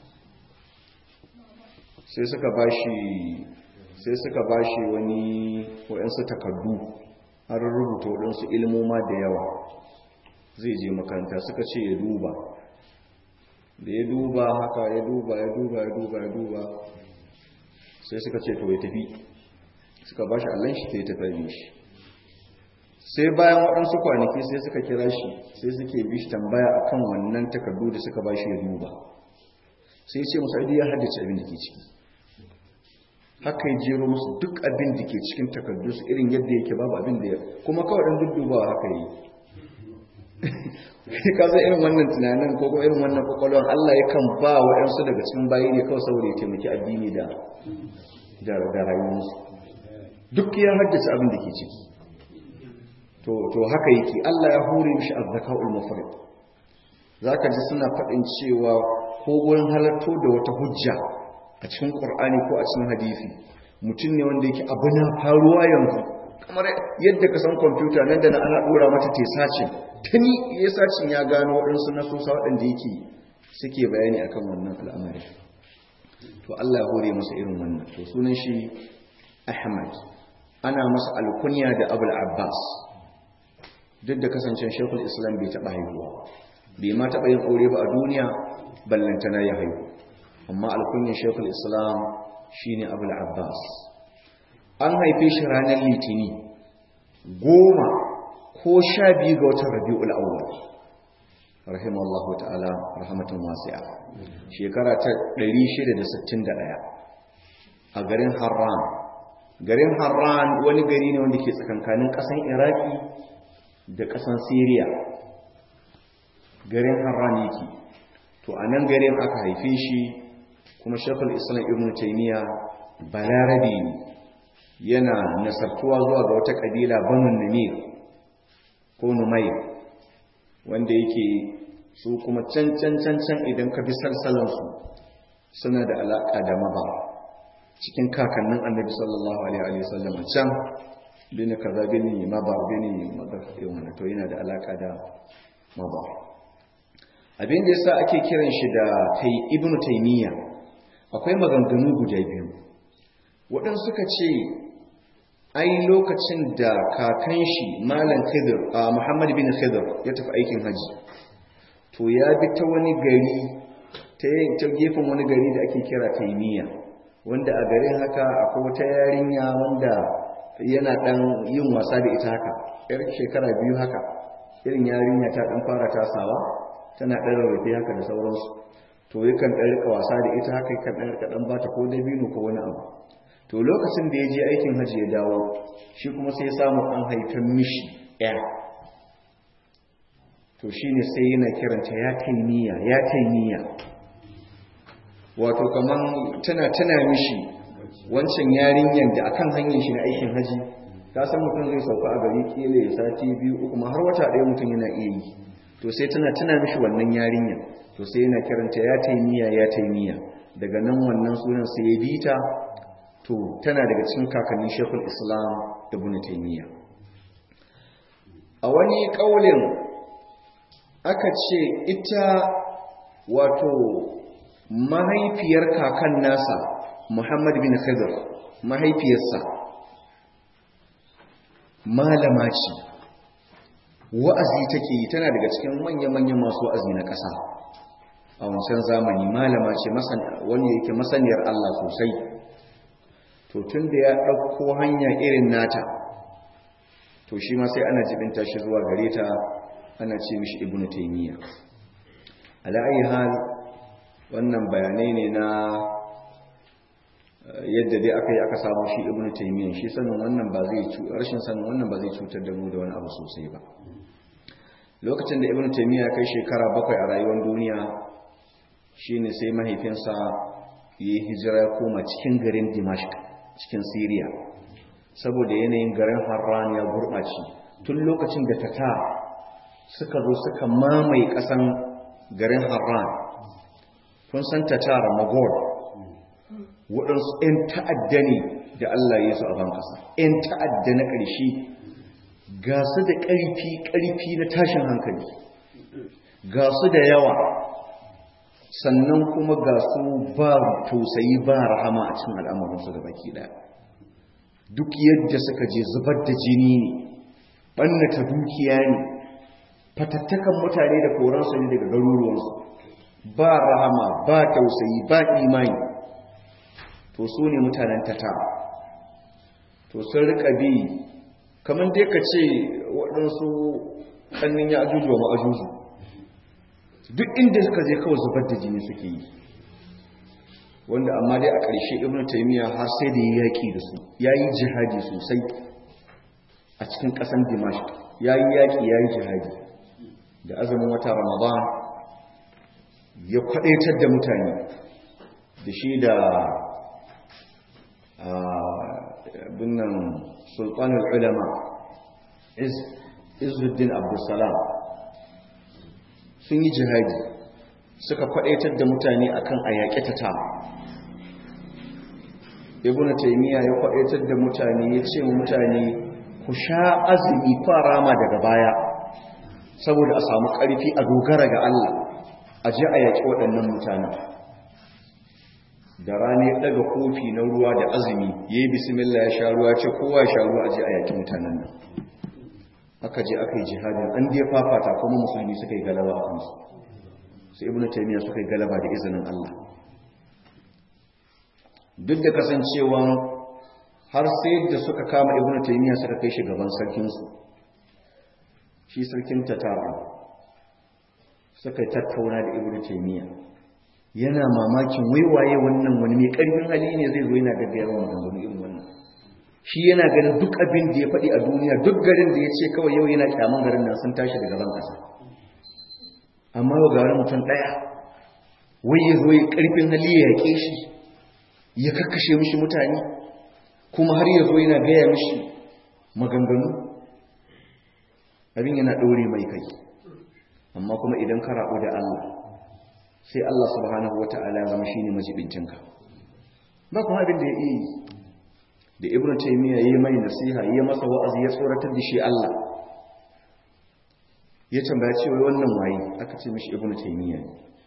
sai suka ba shi sai suka ba shi wani waɗansu takardu an rubuta waɗansu ilmoma da yawa zai je makaranta suka ce ya duba da ya duba haka ya duba ya duba ya duba ya duba sai suka ce to ya tafi suka ba shi allon shi ta yi tafi shi sai bayan waɗansu kwanaki sai suka kira shi sai suke bi shi tambaya akan wannan takardu da suka ba shi ya duba sai ce musu aidi ya haddace abin da ke ciki haka ya jero musu duk abin da ke cikin takardu su irin yadda yake babu abin da ya kuma kawai ɗan duddubawa haka yi ka san irin wannan tunanin ko kuma irin wannan kwakwalwar Allah yakan ba wa ƴansu daga cikin bayi ne kawai saboda ya taimaki addini da da da rayuwarsu duk ya haddace abin da ke ciki to to haka yake Allah ya hore mishi azzakaul mufrid zaka ji suna faɗin cewa ko gurin halatto da wata hujja a cikin Qur'ani ko a cikin hadisi mutum ne wanda yake abu na faruwa yanzu kamar yadda ka san kwamfuta nan da na ana dora mata te sacin tuni ya sacin ya gano waɗansu nasosa waɗanda yake suke bayani akan wannan al'amari to Allah ya hore masa irin wannan to sunan shi Ahmad ana masa alkunya da Abul Abbas duk da kasancen Sheikhul Islam bai taɓa haihuwa bai ma taɓa yin aure ba a duniya ballantana ya haihu amma alkunyar Sheikhul Islam shine Abul Abbas an haife shi ranar litini goma ko sha biyu ga watan rabi'ul awwal rahimallahu ta'ala rahmatun wasi'a shekara ta 661 a garin harran garin harran wani gari ne wanda ke tsakankanin ƙasan iraki da ƙasan siriya garin harran yake to a nan garin aka haife shi kuma shekul islam ibn taymiya balarabe ne yana nasartuwa zuwa ga wata kabila banun namir ko numai wanda yake su kuma can can can can idan ka bi salsalansu suna da alaka da maba cikin kakannin annabi sallallahu alaihi wa sallam can bin kaza bin maba bin maba yana to yana da alaka da maba abin da yasa ake kiran shi da kai ibnu taymiya akwai maganganu guda biyu waɗansu suka ce ai lokacin da kakan shi malam khidir a muhammad bin khidir ya tafi aikin haji to ya bi ta wani gari ta ta gefen wani gari da ake kira taimiya wanda a garin haka akwai wata yarinya wanda yana dan yin wasa da ita haka yar shekara biyu haka irin yarinya ta dan fara tasawa tana dan rarrafe haka da sauransu to yakan dan rika wasa da ita haka yakan dan rika dan bata ko dabino ko wani abu to lokacin da ya je aikin hajji ya dawo shi kuma sai samu an haifan mishi ya to shi ne sai yana kiranta ya taimiya ya taimiya wato kaman tana tana mishi wancan yarinyar da akan hanyar shi na aikin haji ka san mutum zai sauka a gari kila ya sati biyu uku ma har wata ɗaya mutum yana iya yi to sai tana tana mishi wannan yarinyar to sai yana kiranta ya taimiya ya taimiya daga nan wannan sunan sai ya bi ta to tana daga cikin kakannin shekul islam ibn taymiya a wani kaulin aka ce ita wato mahaifiyar kakan nasa muhammad bin khidr mahaifiyarsa malama ce wa'azi take yi tana daga cikin manya-manyan masu wa'azi na ƙasa a wancan zamani malama ce wanda yake masaniyar Allah sosai to tun da ya ɗauko hanya irin nata to shi ma sai ana jibinta shi zuwa gare ta ana ce mishi ibnu taymiya ala ayi hal wannan bayanai ne na yadda dai aka yi aka samu shi ibnu taymiya shi sanin wannan ba zai rashin sanin wannan ba zai cutar da mu da wani abu sosai ba lokacin da ibnu taymiya kai shekara bakwai a rayuwar duniya shine sai mahaifinsa yi hijira ya koma cikin garin dimashq cikin Siriya saboda yanayin garin Harran ya gurɓace tun lokacin da tata suka zo suka mamaye ƙasan garin Harran kun san tatar Magol waɗansu 'yan ta'adda ne da Allah ya su a ban ƙasa 'yan ta'adda na ƙarshe ga su da ƙarfi ƙarfi na tashin hankali ga su da yawa sannan kuma ga su ba tausayi ba rahama a cikin al'amuransu da baki ɗaya duk yadda suka je zubar da jini ne ɓannata dukiya ne fatattakan mutane da koransu ne daga garuruwansu ba rahama ba tausayi ba imani to su ne mutanen tata to sun rika bi kamar dai ka ce waɗansu ƙannin ya ajuju wa ma'ajuju duk inda suka je kawai zubar da jini suke yi wanda amma dai a ƙarshe ibn taymiya har sai da ya yaƙi da su ya yi jihadi sosai a cikin ƙasan dimashq ya yi yaƙi ya yi jihadi da azumin wata ramadan ya kwadaitar da mutane da shi da binnan sultanul ulama izuddin abdulsalam sun yi jihadi suka kwadaitar da mutane akan a yaƙi ta ta ibn taymiya ya kwadaitar da mutane ya ce mutane ku sha azumi rama daga baya saboda a samu ƙarfi a dogara ga Allah a je a yaƙi waɗannan mutanen da rana ya ɗaga kofi na ruwa da azumi ya yi bismillah ya sha ruwa ce kowa ya sha ruwa a je a yaƙi mutanen nan aka je aka yi jihadin an dai fafata kuma musulmi suka yi galaba a kansu sai ibnu taymiya suka yi galaba da izinin Allah duk da kasancewa har sai da suka kama ibnu taymiya suka kai shi gaban sarkin su shi sarkin tatara suka tattauna da ibnu taymiya yana mamakin waiwaye wannan wani mai karfin hali ne zai zo yana gaggaya wa maganganu irin wannan shi yana ganin duk abin da ya faɗi a duniya duk garin da ya ce kawai yau yana kyaman garin nan sun tashi daga ban ƙasa amma yau gari mutum ɗaya wai ya zo ya ƙarfin hali ya yaƙe shi ya kakkashe mishi mutane kuma har ya zo yana gaya mishi maganganu abin yana ɗore mai kai amma kuma idan ka raɓu da Allah sai Allah subhanahu wa ta'ala ya zama shine majibincinka ba kuma abin da ya iya yi da ibn taymiya yayi mai nasiha yayi masa wa'azi ya tsoratar da shi Allah ya tambaya cewa wannan waye aka ce mishi ibn taymiya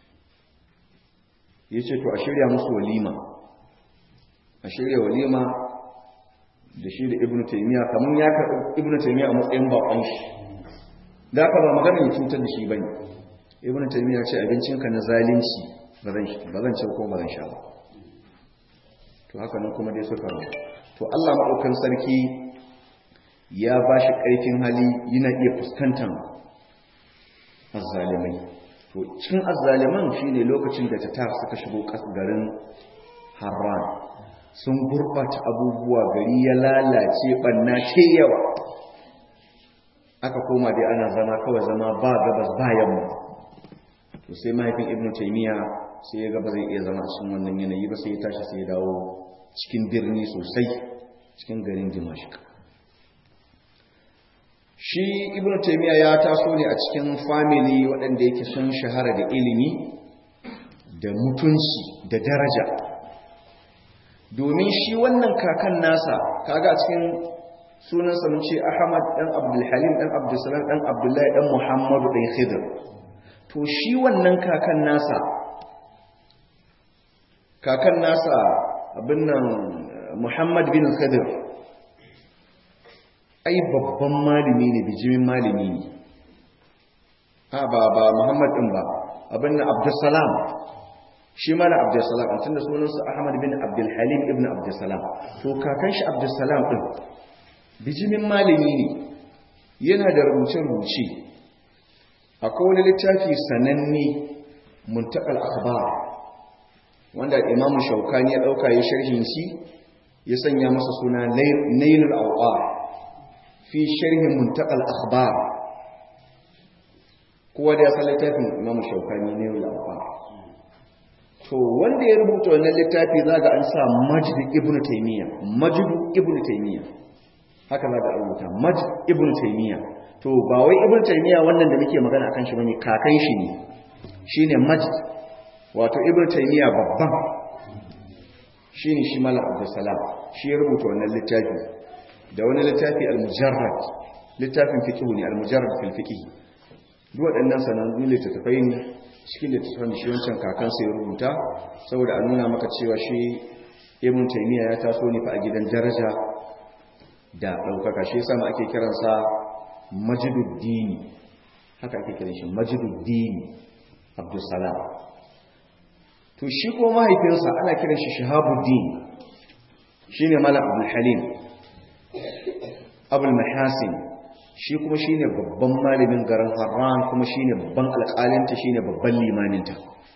yace to a shirya musu walima a shirya walima da shi da ibn taymiya kaman ya ka ibn taymiya a matsayin bakon shi da ka ba magana ya cutar da shi bane ibn taymiya ce abincinka na zalunci ba zan ci ko ba zan sha ba to haka nan kuma dai suka rabu to Allah maɗaukan sarki ya ba shi ƙarfin hali yana iya fuskantar azzalimai to cikin azzaliman shine lokacin da ta tar suka shigo garin harran sun gurɓata abubuwa gari ya lalace ɓanna ce yawa aka koma dai ana zama kawai zama ba gabas ba yamma to sai mahaifin ibnu taymiya sai ya gaba zai iya zama a cikin wannan yanayi ba sai ya tashi sai ya dawo cikin birni sosai cikin garin dimashik shi ibn taymiya ya taso ne a cikin family waɗanda yake sun shahara da ilimi da mutunci da daraja domin shi wannan kakan nasa kaga cikin sunansa mun ce ahmad dan abdulhalim dan abdulsalam dan abdullahi dan muhammadu dan khidr to shi wannan kakan nasa kakan nasa abin nan Muhammad bin Khadir ai babban malami ne bijimin malami ne a ba ba Muhammad din ba abin nan Abdussalam shi ma na Abdussalam an tunda sunansa Ahmad bin Abdul Halim ibn Abdussalam to kakan shi Abdussalam din bijimin malami ne yana da rubuce-rubuce akwai wani littafi sananne muntakal akhbar wanda Imam Shaukani ya dauka ya sharhin shi ya sanya masa suna nailul awqar fi sharhin muntaqal akhbar kowa da ya san littafin Imam Shaukani nailul awqar to wanda ya rubuta wannan littafi zaga an sa Majd ibn Taymiya Majd ibn Taymiya haka zaga an rubuta Majd ibn Taymiya to ba wai ibn Taymiya wannan da muke magana akan shi bane kakan shi ne shine Majd wato ibn Taymiya babban shi ne shi mala abdulsalam shi ya rubuta wannan littafi da wani littafi al-mujarrad littafin fiqh ne al-mujarrad fil fiqh duk waɗannan sanannun littattafai ne cikin littattafan shi wancan kakansa ya rubuta saboda a nuna maka cewa shi ibn taymiya ya taso ne fa a gidan daraja da ɗaukaka shi yasa ake kiransa majiduddini haka ake kiran shi majiduddini abdulsalam to shi ko mahaifinsa ana kiran shi shahabuddin shi ne mala abul halim abul mahasin shi kuma shi ne babban malamin garin harran kuma shi ne babban alƙalinta shi ne babban limaninta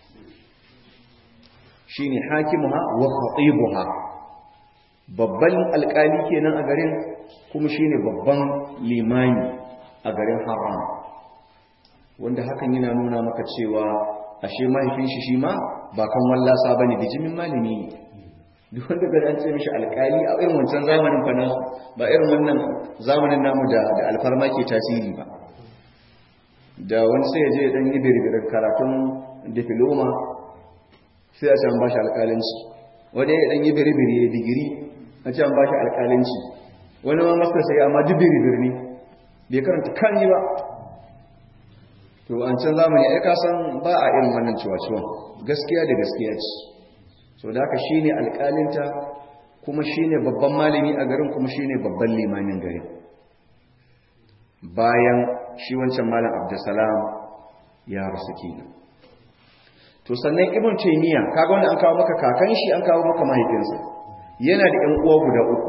shi ne hakimuha wa khatibuha babban alƙali kenan a garin kuma shi ne babban limani a garin harran wanda hakan yana nuna maka cewa ashe mahaifin shi shi ma ba kan wallasa bane bijimin malami ne duk wanda ga an ce mishi alƙali a irin wancan zamanin fa nasu ba irin wannan zamanin namu da da alfarma ke tasiri ba da wani sai ya je dan yi birbirin karatun diploma sai a ce an bashi alƙalanci wani ya dan yi birbiri ya digiri a ce an bashi alƙalanci wani ma masa sai amma duk birbir ne bai karanta kan yi ba to an can zamani ai ka san ba a irin wannan ciwaciwon gaskiya da gaskiya ce so da haka shine alƙalinta kuma shine babban malami a garin kuma shine babban limamin garin bayan shi wancan malam Abdulsalam ya rasu kenan to sannan ibn taymiya kaga wanda an kawo maka kakan shi an kawo maka mahaifinsa yana da ƴan uwa guda uku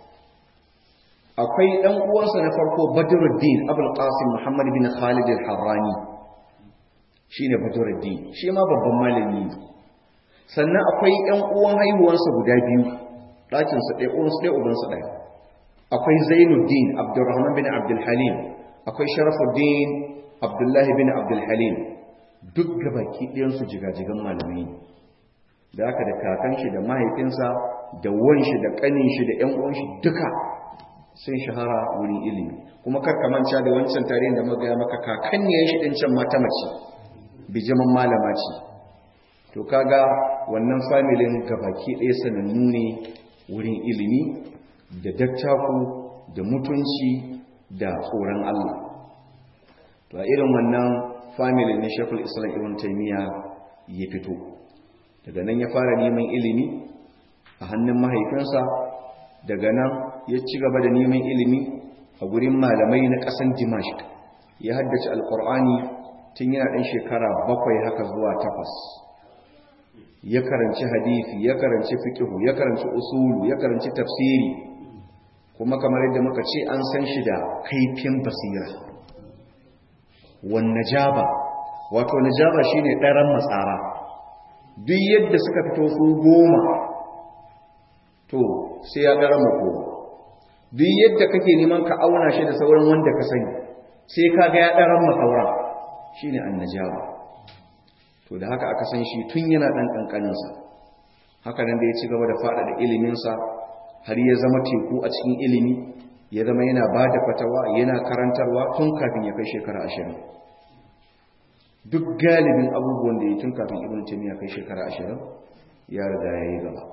akwai ɗan uwansa na farko badruddin abul qasim muhammad bin khalid al-harrani shine badruddin shi ma babban malami ne sannan akwai ƴan uwan haihuwarsa guda biyu ɗakin su ɗaya uwansu ɗaya ubansu ɗaya akwai zainuddin abdurrahman bin abdul halim akwai sharafuddin abdullahi bin abdul halim duk gabaki ɗayansu jigajigan malamai ne da aka da kakan shi da mahaifinsa da wan shi da ƙanin shi da ƴan uwan shi duka sun shahara wurin ilimi kuma kar ka manta da wancan tarihin da muka ga maka kakanniyar shi din can mata mace bijiman malama ce to kaga wannan familin gabaki ɗaya sanannu ne wurin ilimi da dattaku da mutunci da tsoron Allah to a irin wannan familin ne Sheikhul Islam Ibn Taymiyyah ya fito daga nan ya fara neman ilimi a hannun mahaifinsa daga nan ya ci gaba da neman ilimi a gurin malamai na ƙasan Dimashq ya haddace Alƙur'ani tun yana ɗan shekara bakwai haka zuwa takwas ya karanci hadisi ya karanci fiqhu ya karanci usulu ya karanci tafsiri kuma kamar yadda muka ce an san shi da kaifin basira wan najaba wato najaba shine ɗaran matsara duk yadda suka fito su goma to sai ya ɗaran mako duk yadda kake neman ka auna shi da sauran wanda ka sani sai ka ga ya ɗaran masaura shine annajaba to da haka aka san shi tun yana ɗan ƙanƙaninsa haka nan da ya ci gaba da faɗaɗa iliminsa har ya zama teku a cikin ilimi ya zama yana ba da fatawa yana karantarwa tun kafin ya kai shekara ashirin duk galibin abubuwan da ya tun kafin ibn taymiya kai shekara ashirin ya riga ya yi gaba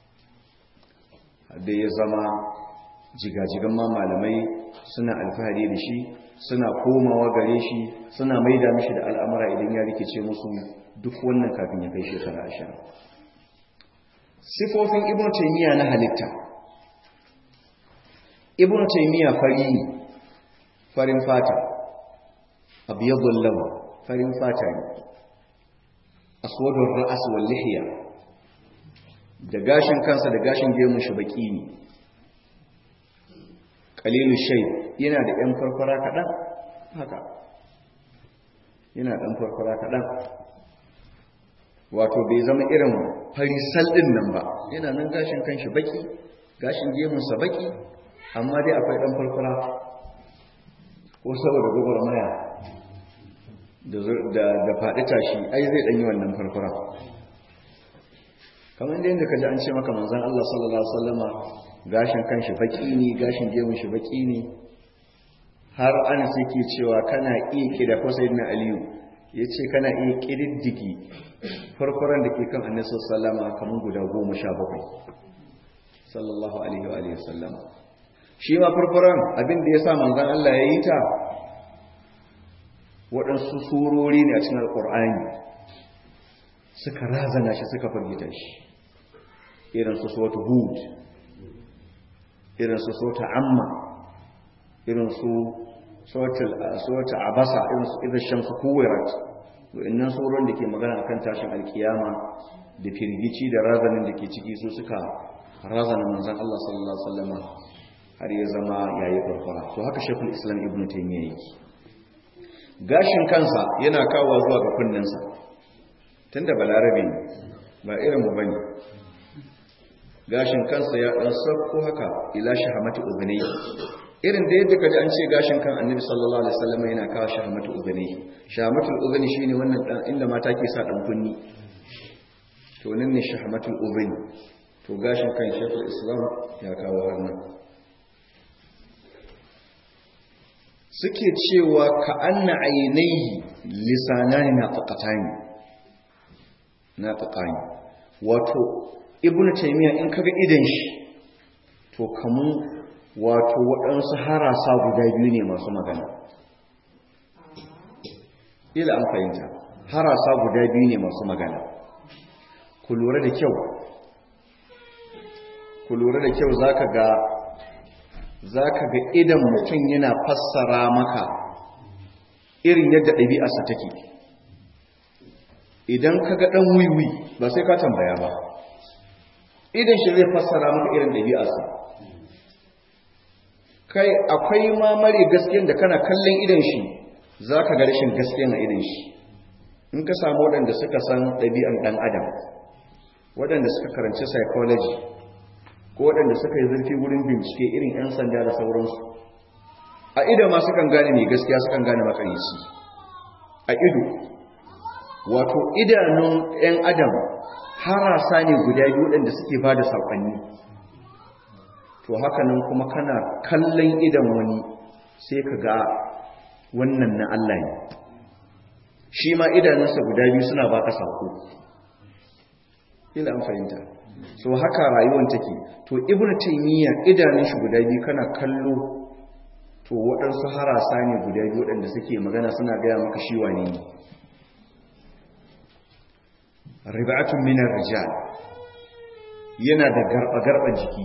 da ya zama jigajigan ma malamai suna alfahari da shi suna komawa gare shi suna maida mishi da al'amura idan ya rikice musu duk wannan kafin ya kai shekara ashirin sifofin ibn taymiya na halitta ibn taymiya fari ne farin fata abyadul law farin fata ne aswadur ra's wal lihya da gashin kansa da gashin gemun shi baki ne qalilu shay yana da ɗan farfara kaɗan haka yana ɗan farfara kaɗan wato bai zama irin farisal ɗin nan ba yana nan gashin kanshi baki gashin gemunsa baki amma dai akwai ɗan farfara ko saboda gobar maya da faɗi tashi ai zai ɗanyi wannan farfara kamar da yadda ka ji an ce maka manzan Allah sallallahu Alaihi wasallama gashin kan shi baki ne gashin gemun shi baki ne har ana sai ke cewa kana iya kida ko sai na aliyu ya ce kana iya ƙididdigi farfaran da ke kan annabi sallama kamar guda goma sha bakwai sallallahu alaihi wa alihi sallama shi ma farfaran abin da ya sa manzan Allah ya yi ta waɗansu surori ne a cikin alƙur'ani suka razana shi suka firgita shi irin su sota hud irin su sota amma irin su sota abasa irin su irin shamsu kuwirat wa'annan surorin da ke magana akan tashin alkiyama da firgici da razanin da ke ciki su suka razana manzan Allah sallallahu alaihi wasallam har ya zama yayi farfara to haka shekul islam ibnu taymiyyah yake gashin kansa yana kawo zuwa ga kunninsa tunda balarabe ne ba irin mu bane gashin kansa ya dan sakko haka ila shahamati udhni irin da yadda kaji an ce gashin kan annabi sallallahu alaihi wasallam yana kawo shahmatul udhuni shahmatul udhuni shine wannan dan inda mata ke sa dan kunni to nan ne shahmatul udhuni to gashin kan shekul islam ya kawo wannan suke cewa ka anna ainihi lisanani na faqatani na faqani wato ibnu taymiya in kaga idan shi to kamun wato waɗansu harasa guda biyu ne masu magana ila an fahimta harasa guda biyu ne masu magana ku lura da kyau ku lura da kyau zaka ga zaka ga idan mutum yana fassara maka irin yadda ɗabi'arsa take idan ka ga ɗan wiwi ba sai ka tambaya ba idan shi zai fassara maka irin ɗabi'arsa kai akwai ma mare gaskiyan da kana kallon idan shi za ka ga rashin gaskiyan a idan shi in ka samu waɗanda suka san ɗabi'an ɗan adam waɗanda suka karanci psychology ko waɗanda suka yi zurfi wurin bincike irin 'yan sanda da sauransu a ido ma sukan gane mai gaskiya sukan gane makarici a ido wato idanun 'yan adam harasa ne guda biyu waɗanda suke ba da saƙonni to haka nan kuma kana kallon idan wani sai ka ga wannan na Allah ne shi ma idanunsa guda biyu suna baka sako ila an fahimta so haka rayuwar take to ibnu taymiya idanun shi guda biyu kana kallo to waɗansu harasa ne guda biyu waɗanda suke magana suna gaya maka shi wane ne rib'atun minar rijal yana da garba-garban jiki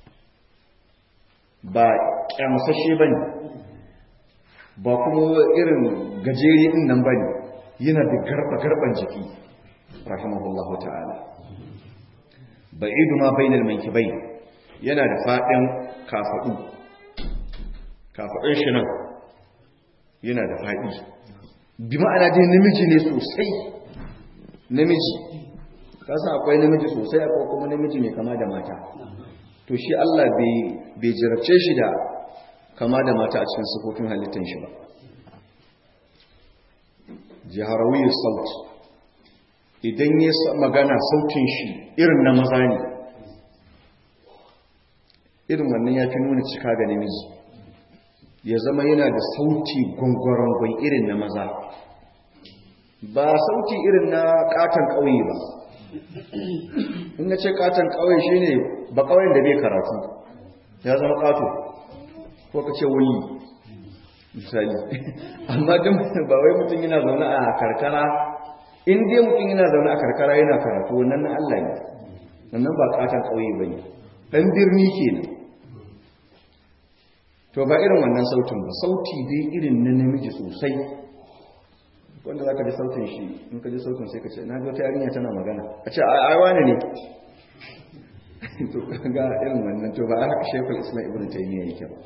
ba kyamusashe bane ba kuma irin gajeri din nan bane yana da garba-garban jiki rahimahullahu ta'ala ba'idu ma bainal mankibai yana da fadin kafadu kafadun shi nan yana da fadi bi ma'ana dai namiji ne sosai namiji kasa akwai namiji sosai akwai kuma namiji mai kama da mata to shi Allah bai jarabce shi da kama da mata a cikin sufofin halittar shi ba jiharawiyar sauti idan ya magana sautin shi irin na maza ne irin wannan ya fi nuna cika ga namiji ya zama yana da sauti gwangwaron irin na maza ba sauti irin na katon ƙauye ba in na ce katon ƙauye shi ne ba ƙauyen da bai karatu ya zama ƙato ko ka ce wuli misali amma don ba wai mutum yana zaune a karkara in dai mutum yana zaune a karkara yana karatu wannan na Allah ne wannan ba katon ƙauye ba ne ɗan birni kenan to ba irin wannan sautin ba sauti dai irin na namiji sosai wanda za ka ji sautin shi in ka ji sautin sai ka ce na ga wata yarinya tana magana a ce a wani ne to ga irin wannan to ba a haka shekul islam ibn taymiya yake ba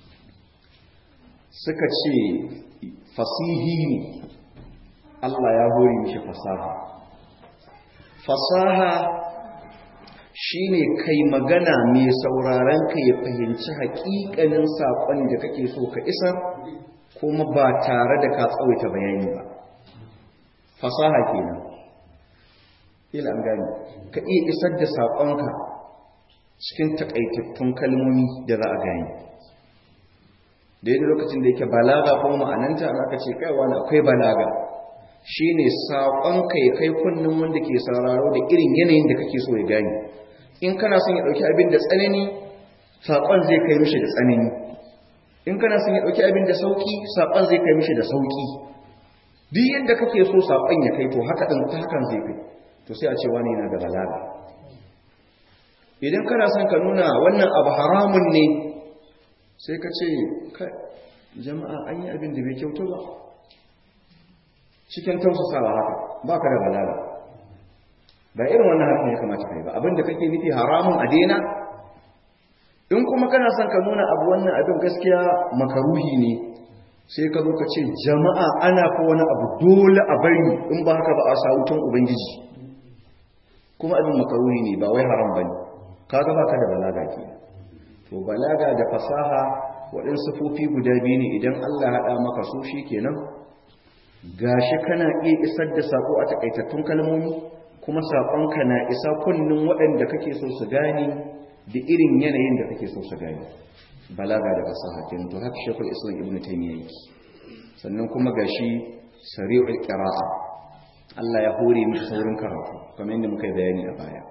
suka ce fasihi ne Allah ya hori mishi fasaha fasaha shine kai magana mai sauraron ka ya fahimci haƙiƙanin saƙon da kake so ka isar kuma ba tare da ka tsawaita bayani ba fasaha kenan ila an gani ka iya isar da saƙonka cikin takaitattun kalmomi da za a gani daidai lokacin da yake balaga ko ma'ananta an aka ce kaiwa na akwai balaga shine saƙonka ya kai kunnen wanda ke sauraro da irin yanayin da kake so ya gani in kana son ya ɗauki abin da tsanani saƙon zai kai mishi da tsanani in kana son ya ɗauki abin da sauƙi saƙon zai kai mishi da sauƙi duk yadda kake so saƙon ya kai to haka ɗin ta hakan zai kai to sai a ce wani yana da balaga idan kana son ka nuna wannan abu haramun ne sai ka ce jama'a an yi abin da bai kyautu ba cikin tausasawa haka ba ka da balaga ba irin wannan hakan ya kamata kai ba abin da kake nufi haramun a daina in kuma kana son ka nuna abu wannan abin gaskiya makaruhi ne sai ka zo ka ce jama'a ana fa wani abu dole a bari in ba haka ba a sawutun ubangiji kuma abin makaruhi ne ba wai haram bane kaga baka da balaga ke to balaga da fasaha waɗansu sifofi guda biyu ne idan Allah haɗa maka su shi kenan gashi kana iya isar da sako a takaitattun kalmomi kuma saƙonka na isa kunnin waɗanda kake so su gane da irin yanayin da kake so su gane balaga da fasaha kenan to haka shekul islam ibn taymiya yake sannan kuma gashi sari'ul qira'a Allah ya hore miki saurin karatu kamar yadda muka yi bayani a baya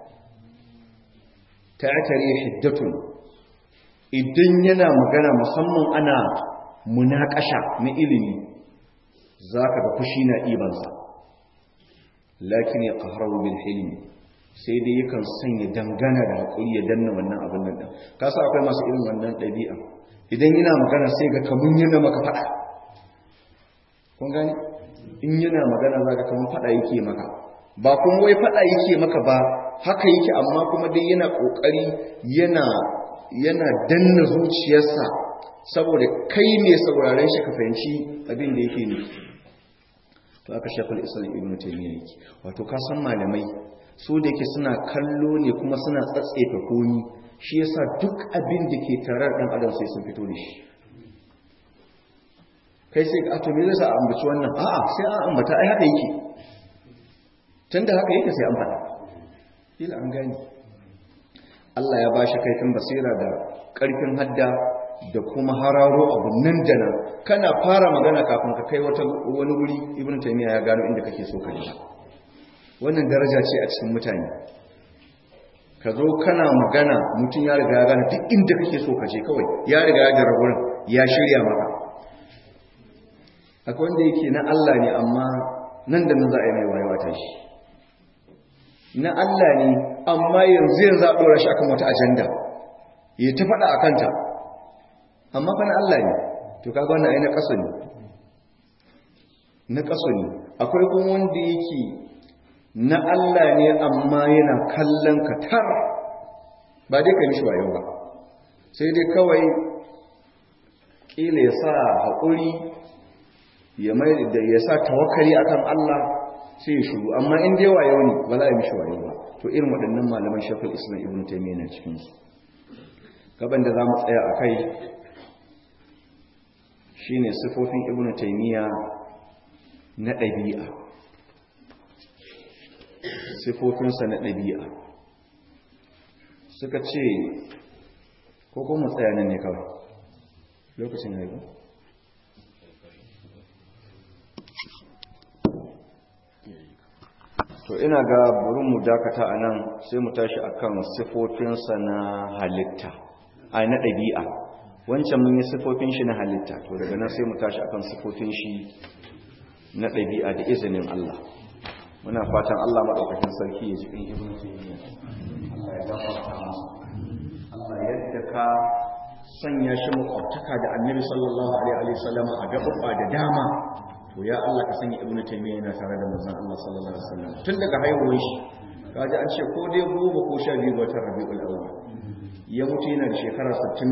ta'tari hiddatun idan yana magana musamman ana munakasha na ilimi zaka ga fushi na ibansa lakin ya qahrahu bil hilmi sai dai yakan sanya dangana da hakuri ya danna wannan abin nan din kasa akwai masu irin wannan dabi'a idan yana magana sai ga kamun yana maka fada kun gani in yana magana zaka kamun fada yake maka ba kuma wai fada yake maka ba haka yake amma kuma dai yana kokari yana yana danna zuciyarsa saboda kai mai sauraren shi ka fahimci abin da yake nufi to aka shafal islam ibn taymiyyah yake wato ka san malamai su da yake suna kallo ne kuma suna tsatsefa komi shi yasa duk abin da ke tarar dan adam sai sun fito da shi kai sai ka to me zai sa a ambaci wannan a'a sai an ambata ai haka yake tunda haka yake sai an faɗa kila an gani Allah ya bashi kaifin basira da ƙarfin hadda da kuma hararo abu nan da nan kana fara magana kafin ka kai wata wani wuri ibn taymiya ya gano inda kake so ka je wannan daraja ce a cikin mutane ka zo kana magana mutum ya riga ya gane duk inda kake so ka je kawai ya riga ya jira wurin ya shirya maka akwai wanda yake na Allah ne amma nan da nan za a yi mai wayewa ta shi na Allah ne amma yanzu yanzu a ɗora shi akan wata ajanda ya ta faɗa a kanta amma fa na Allah ne to kaga wannan ai na kaso ne na kaso ne akwai kuma wanda yake na Allah ne amma yana kallon ka tar ba dai ka mishi wayo ba sai dai kawai kila ya sa haƙuri ya mai da ya sa tawakkali akan Allah sai ya shiru amma in dai wayo ne ba za a mishi wayo ba to irin waɗannan malaman shafin islam ibn taymiyyah na cikin su gaban da za mu tsaya a kai shine sifofin ibnu taymiya na ɗabi'a sifofinsa na ɗabi'a suka ce ko kuma tsaya nan ne kawai lokacin haihu to ina ga burin mu dakata a nan sai mu tashi akan sifofinsa na halitta a na ɗabi'a wancan mun yi sifofin shi na halitta to daga nan sai mu tashi akan sifofin shi na ɗabi'a da izinin Allah muna fatan Allah maɗaukakin sarki ya ji ɗin ibn taymiya Allah ya gafarta masa Allah yadda ka sanya shi makwabtaka da annabi sallallahu alaihi wa sallam a gaɓaɓɓa da dama to ya Allah ka sanya ibn taymiya yana tare da manzon Allah sallallahu alaihi wa sallam tun daga haihuwar shi kaji an ce ko dai goma ko sha biyu ga watan rabi'ul awwal ya mutu yana da shekara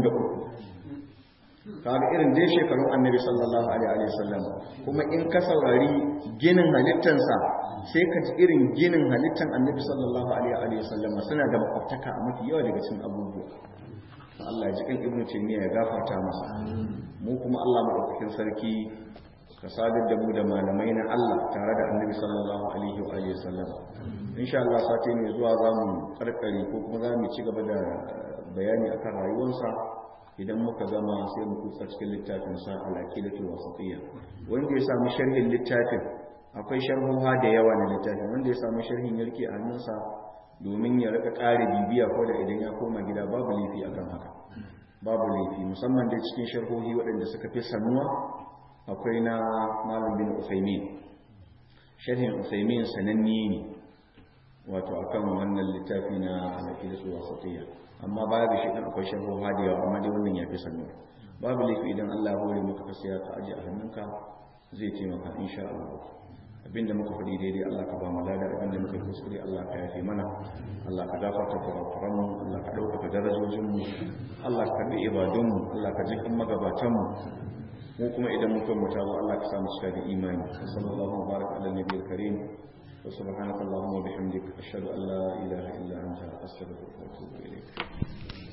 63 kaga irin dai shekarun annabi sallallahu alaihi wasallam kuma in ka saurari ginin halittansa sai ka ji irin ginin halittan annabi sallallahu alaihi wasallam suna da makwabtaka a mafi yawa daga cikin abubuwa Allah ya ji kan ibnu taymiya ya gafarta masa mu kuma Allah madaukakin sarki ka sadar da mu da malamai na Allah tare da annabi sallallahu alaihi wa alihi wasallam insha Allah sati mai zuwa zamu karkare ko kuma zamu ci gaba da bayani akan rayuwarsa idan muka gama sai mu kusa cikin littafin sa al-aqidatul wasatiyya wanda ya samu sharhin littafin akwai sharhuha da yawa na littafin wanda ya samu sharhin yarki a hannunsa domin ya rika ƙara bibiya ko da idan ya koma gida babu laifi akan haka babu laifi musamman da cikin sharhohi waɗanda suka fi sanuwa akwai na malam bin Usaimin sharhin Usaimin sananne ne wato akan wannan littafi na al-aqidatul wasatiyya amma baya da shi ɗin akwai sharhu hadiya amma dai wannan ya fi sannu babu laifi idan Allah ya hore maka ka saya ka aje a hannunka zai taimaka insha Allah abinda muka faɗi daidai Allah ka ba mu lada abinda muka kuskure Allah ka yafe mana Allah ka gafarta kurakuran mu Allah ka ɗaukaka darajojin mu Allah ka karɓi ibadun mu Allah ka jikin magabatan mu mu kuma idan muka mutu Allah ka samu cika da imani sallallahu alaihi wa baraka ala nabiyil karim وسبحانك اللهم وبحمدك أشهد أن لا إله إلا أنت أستغفرك وأتوب إليك